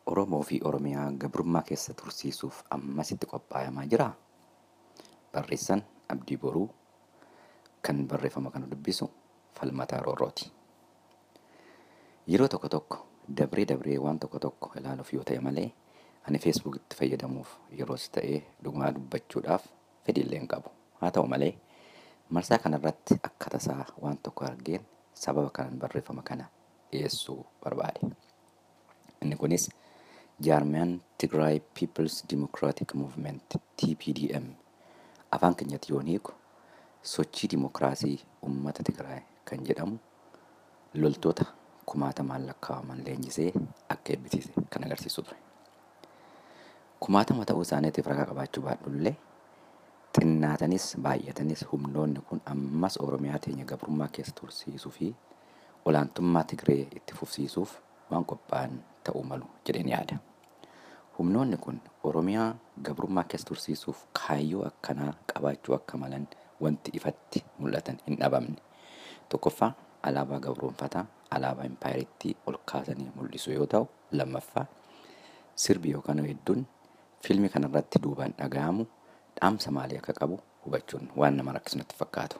Oromoo fi Oromiyaa gabrummaa keessa tursiisuuf ammasitti qophaayamaa jiraa? Barreessaan Abdii Boruu kan barreeffama kana dubbisu Falmataa Roorrooti. Yeroo tokko tokko dabree dabree waan tokko tokko ilaaluuf yoo ta'e malee ani feesbuukitti fayyadamuuf yeroos ta'ee dhugumaa dubbachuudhaaf fedhiillee hin qabu. Haa ta'u malee marsaa kanarratti akka tasaa waan tokko argeen sababa kanaan barreeffama kana dhiyeessuu barbaade. Inni kunis jaarmiyaan Tigraay People's Democratic Movement TPDM afaan keenyatti yoon hiiku sochii dimokiraasii uummata Tigraay kan jedhamu loltoota kumaatamaan lakkaa'aman leenjisee akka eebbisiise kan agarsiisu ture. Kumaatama ta'uu isaaniitiif ragaa qabaachuu baadhullee xinnaatanis baay'atanis humnoonni kun ammas Oromiyaa teenya gabrummaa keessa tursiisuu fi olaantummaa Tigree itti fufsiisuuf waan qophaa'an ta'uu malu jedheen yaada. Humnoonni kun Oromiyaa gabrummaa keessa tursiisuuf kaayyoo akkanaa qabaachuu akka malan wanti ifatti mul'atan hin dhabamne. Tokkoffaa alaabaa gabroonfataa alaabaa impaayiriitti ol kaasanii mul'isu yoo ta'u, lammaffaa sirbi yookaan hedduun fiilmii kanarratti duubaan dhaga'amu dhaamsa maalii akka qabu hubachuun waan nama rakkisu natti fakkaatu.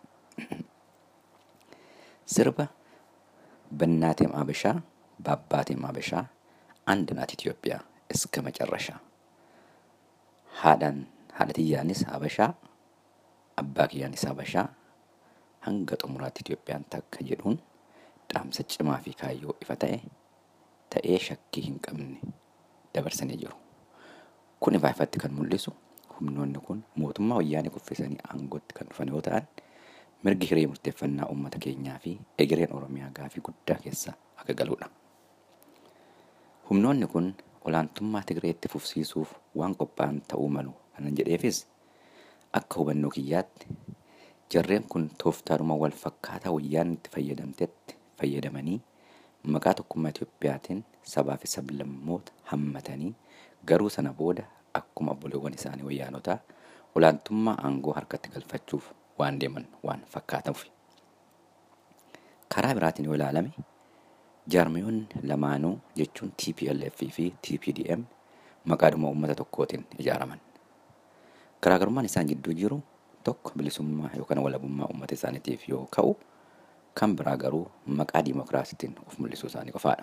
Sirba በእናቴም አበሻ በአባቴም አበሻ አንድ ናት ኢትዮጵያ እስከ መጨረሻ haadhaan haadha tiyyaanis habashaa abbaa kiyyaanis habashaa hanga xumuraatti Itoophiyaan takka jedhuun dhaamsa cimaa fi kaayyoo ifa ta'e ta'ee shakkii hin qabne dabarsanii jiru. Kun ifaa ifatti kan mul'isu humnoonni kun mootummaa wayyaanee kuffisanii aangootti kan dhufan yoo ta'an mirgi hiree murteeffannaa uummata keenyaa fi egereen Oromiyaa gaafii guddaa keessa akka galudha. Humnoonni kun olaantummaa Tigreetti fufsiisuuf waan qophaa'an ta'uu malu kanan jedheefis akka hubannoo kiyyaatti jarreen kun tooftaadhuma wal fakkaataa wayyaan itti fayyadamtetti fayyadamanii maqaa tokkummaa Itoophiyaatiin sabaa fi sablammoota hammatanii garuu sana booda akkuma obboleewwan isaanii wayyaanotaa olaantummaa aangoo harkatti galfachuuf waan deeman waan fakkaatuuf. Karaa biraatiin yoo ilaalame jaarmiyoonni lamaanuu jechuun TPLF fi TPDM maqaadhuma uummata tokkootiin ijaaraman. Garaagarummaan isaan gidduu jiru tokko bilisummaa yookaan walabummaa uummata isaaniitiif yoo ka'u kan biraa garuu maqaa diimokiraasiitiin of mul'isuu isaanii qofaadha.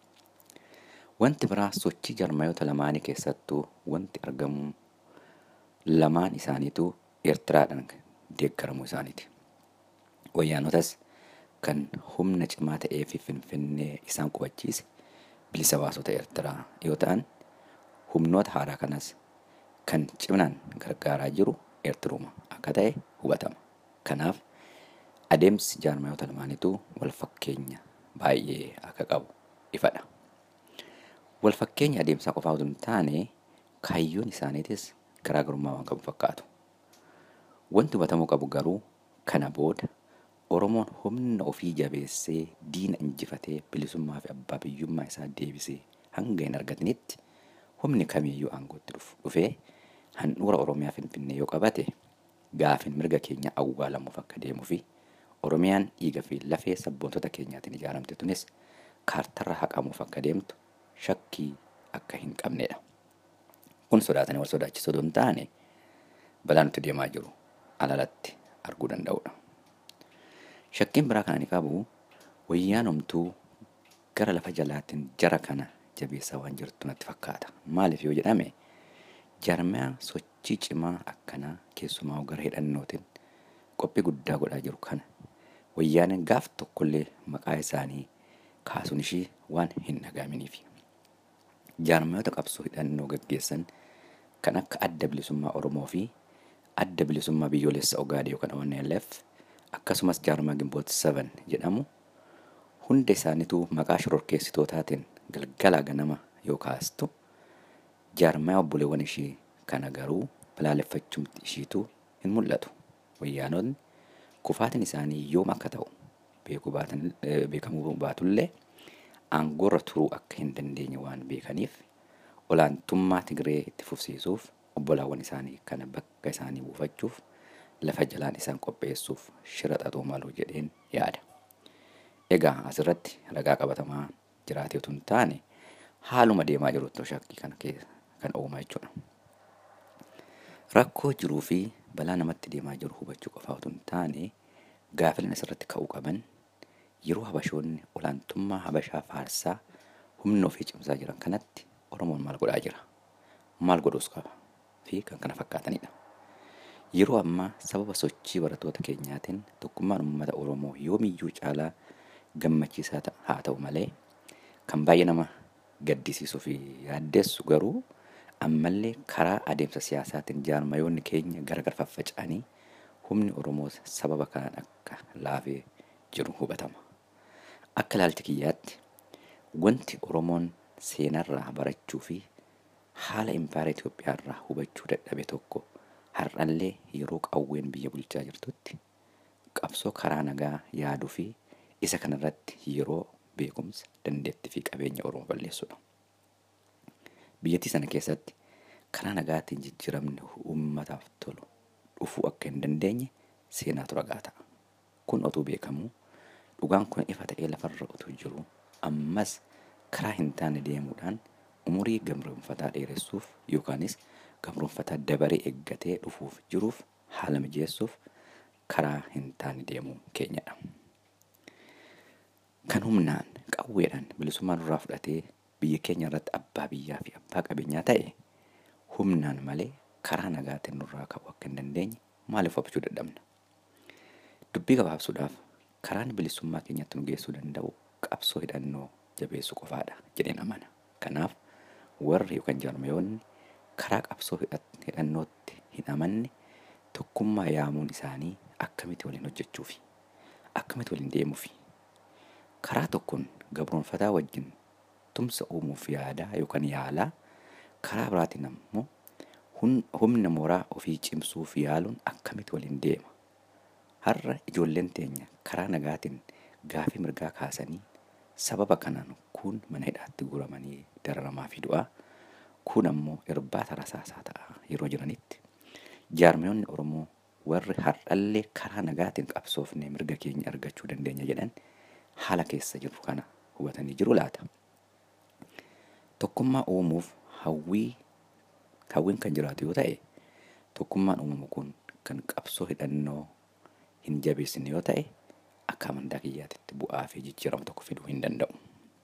Wanti biraa sochii jaarmayoota lamaanii keessattuu wanti argamu lamaan isaaniituu Eertiraadhaan deeggaramuu isaaniiti. Wayyaanotas kan humna cimaa ta'ee fi finfinnee isaan qubachiise bilisa baasota Eertiraa yoo ta'an humnoota haaraa kanas kan ciminaan gargaaraa jiru Eertiruma akka ta'e hubatama. Kanaaf adeemsi jaarmayoota lamaaniituu wal fakkeenya baay'ee akka qabu ifadha. Wal fakkeenya adeemsaa qofaa osoo hin taane kaayyoon isaaniitis garaagarummaa waan qabu fakkaatu. Wanti hubatamuu qabu garuu kana booda Oromoon humna ofii jabeessee diina injifatee bilisummaa fi abbaa biyyummaa isaa deebisee hanga hin argatinitti humni kamiiyyuu aangootti dhufee handhuura Oromiyaa Finfinnee yoo qabate gaafin mirga keenya awwaalamuuf akka deemuu fi Oromiyaan dhiiga fi lafee sabboontota keenyaatiin ijaaramte tunis kaartarra haqamuuf akka deemtu shakkii akka hin qabnedha. Kun sodaatanii wal sodaachisuu osoo hin taane balaa nuti deemaa jiru alalatti arguu danda'udha. Shakkiin biraa kan ani qabu wayyaan homtuu gara lafa jalaatiin jara kana jabeessaa waan jirtu natti fakkaata. Maaliif yoo jedhame jaarmiyaa sochii cimaa akkanaa keessumaa gara hidhannootiin qophii guddaa godhaa jiru kana wayyaaniin gaaf tokkollee maqaa isaanii kaasuun ishii waan hin dhagaaminiif. Jaarmiyoota qabsoo hidhannoo gaggeessan kan akka adda bilisummaa Oromoo fi adda bilisummaa biyyoolessa Ogaadee yookaan ONLF akkasumas jaarmaa gimboota 7 jedhamu hunda isaaniituu maqaa shororkeessitootaatiin galgala ganama yoo kaastu jaarmaa obboleewwan ishii kana garuu balaaleffachuumti ishiituu hin mul'atu. Wayyaanonni kufaatiin isaanii yoom akka ta'u beekamuu baatullee aangoorra turuu akka hin dandeenye waan beekaniif olaantummaa Tigree itti fufsiisuuf obbolaawwan isaanii kana bakka isaanii buufachuuf lafa jalaan isaan qopheessuuf shira xaxuu malu jedheen yaada. Egaa asirratti ragaa qabatamaa jiraatee otoo hin taane haaluma deemaa jirutti shakkii kana kan uumaa jechuudha. Rakkoo jiruu fi balaa namatti deemaa jiru hubachuu qofaa otoo hin taane gaaffileen asirratti ka'uu qaban yeroo habashoonni olaantummaa habashaa faarsaa humna ofii cimsaa jiran kanatti Oromoon maal godhaa jira? Maal godhuus qaba? Fi kan kana fakkaatanidha. Yeroo ammaa sababa sochii barattoota keenyaatiin tokkummaan uummata Oromoo yoomiyyuu caalaa gammachiisaa haa ta'u malee kan baay'ee nama gaddisiisuu fi yaaddeessu garuu ammallee karaa adeemsa siyaasaatiin jaarmayoonni keenya gargar faffaca'anii humni Oromoo sababa kanaan akka laafee jiru hubatama. Akka ilaalcha kiyyaatti wanti Oromoon seenarraa barachuu fi haala impaayera Itoophiyaa irraa hubachuu dadhabe tokko har'allee yeroo qawween biyya bulchaa jirtutti qabsoo karaa nagaa yaaduu fi isa kanarratti yeroo beekumsa dandeettii fi qabeenya Oromoo balleessudha. Biyyattii sana keessatti karaa nagaatiin jijjiiramni uummataaf tolu dhufuu akka hin dandeenye seenaatu ragaa ta'a. Kun otuu beekamuu dhugaan kun ifa ta'ee lafarra utuu jiru ammas karaa hin taane deemuudhaan umurii gamroonfataa dheeressuuf yookaanis gamroonfataa dabaree eeggatee dhufuuf jiruuf haala mijeessuuf karaa hin taane deemuu keenyadha. Kan humnaan qawweedhaan bilisummaa nurraa fudhatee biyya keenya irratti abbaa biyyaa fi abbaa qabeenyaa ta'e humnaan malee karaa nagaatiin nurraa ka'uu akka hin dandeenye maaliif hubachuu dadhabna? Dubbii gabaabsuudhaaf karaan bilisummaa keenyatti nu geessuu danda'u qabsoo hidhannoo jabeessuu qofaadha jedheen amana. Kanaaf warri yookaan jaarmayoonni karaa qabsoo hidhannootti hin amanne tokkummaa yaamuun isaanii akkamitti waliin hojjechuu fi akkamitti waliin deemuu fi karaa tokkoon gabroonfataa wajjin tumsa uumuuf yaadaa yookaan yaalaa karaa biraatiin ammoo humna mooraa ofii cimsuuf yaaluun akkamitti waliin deema. Har'a ijoolleen teenya karaa nagaatiin gaafii mirgaa kaasanii sababa kanaan kun mana hidhaatti guuramanii dararamaa fi du'aa kun ammoo irbaata rasaasaa ta'a yeroo jiranitti jaarmayoonni Oromoo warri har'allee karaa nagaatiin qabsoofnee mirga keenya argachuu dandeenya jedhan haala keessa jiru kana hubatanii jiru laata. Tokkummaa uumuuf hawwii hawwiin kan jiraatu yoo ta'e tokkummaan uumamu kun kan qabsoo hidhannoo hin jabeessine yoo ta'e akka amantaa kiyyaatitti bu'aa fi jijjiirama tokko fiduu hin danda'u.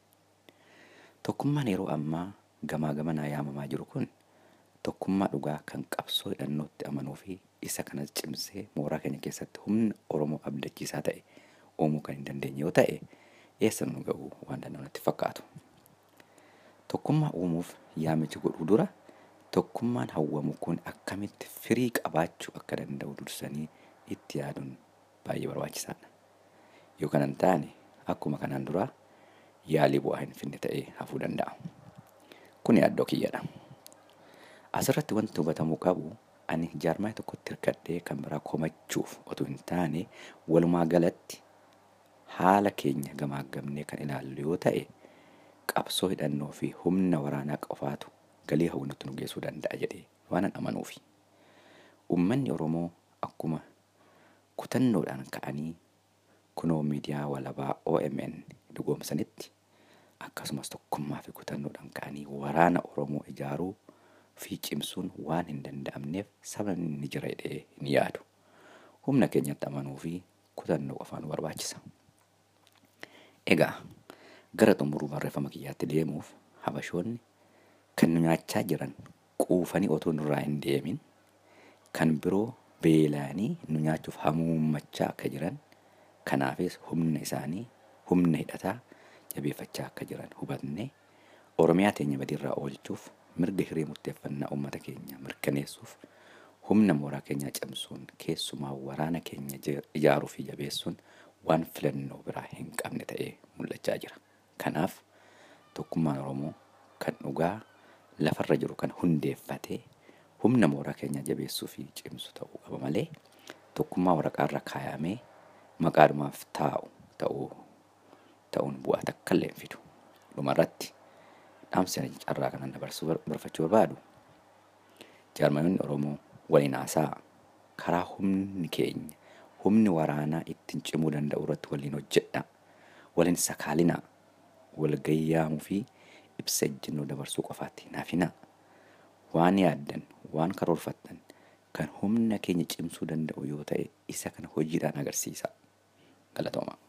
Tokkummaan yeroo ammaa gamaa gamanaa yaamamaa jiru kun tokkummaa dhugaa kan qabsoo hidhannootti amanuu fi isa kanas cimsee mooraa keenya keessatti humna Oromoo abdachiisaa ta'e uumuu kan hin dandeenye yoo ta'e eessa nu ga'uu waan danda'u natti fakkaatu. Tokkummaa uumuuf yaamichi godhuu dura tokkummaan hawwamu kun akkamitti firii qabaachuu akka danda'u dursanii itti yaaduun baay'ee barbaachisaadha. Yoo kana hin taane akkuma kanaan duraa yaalii bu'aa hin finne ta'ee hafuu danda'a. Kun yaaddoo kiyyadha. Asirratti wanti hubatamuu qabu ani jaarmaa tokkotti hirkadhee kan biraa komachuuf otoo hin taane walumaa galatti haala keenya gamaagamnee kan ilaallu yoo ta'e qabsoo hidhannoo fi humna waraanaa qofaatu galii hawwinatti nu geessuu danda'a jedhee waan amanuufi. Uummanni Oromoo akkuma kutannoodhaan ka'anii kunoo miidiyaa walabaa OMN dhugoomsanitti akkasumas tokkummaa fi kutannoodhaan ka'anii waraana Oromoo ijaaruu fi cimsuun waan hin danda'amneef sababni ni jira jedhee hin yaadu. Humna keenyatti amanuu fi kutannoo qofaa nu barbaachisa. Egaa gara xumuruu barreeffama kiyyaatti deemuuf habashoonni kan nu nyaachaa jiran quufanii otoo nurraa hin deemin kan biroo beela'anii nu nyaachuuf hamuummachaa akka jiran kanaafis humna isaanii humna hidhataa jabeeffachaa akka jiran hubatne oromiyaa teenya badiirraa oolchuuf mirga hiree murteeffannaa uummata keenya mirkaneessuuf humna mooraa keenyaa cimsuun keessumaa waraana keenya ijaaruu fi jabeessuun waan filannoo biraa hin qabne ta'ee mul'achaa jira. Kanaaf tokkummaan Oromoo kan dhugaa lafarra jiru kan hundeeffatee humna mooraa keenyaa jabeessuu fi cimsu ta'uu qaba malee tokkummaa waraqaarra kaayamee maqaadhumaaf taa'u ta'uu ta'uun bu'aa takka illee hin fidu. Dhumarratti dhaamsa carraa kanan dabarsuu barbaachuu barbaadu jaarmayoonni Oromoo waliin haasaa karaa humni keenya humni waraanaa ittiin cimuu danda'u irratti waliin hojjedha. Waliin sakaalinaa wal gayyaamuu fi ibsa ejjennoo dabarsuu qofaatti naaf hinaa waan yaaddan waan karoorfattan kan humna keenya cimsuu danda'u yoo ta'e isa kana hojiidhaan agarsiisa galatooma.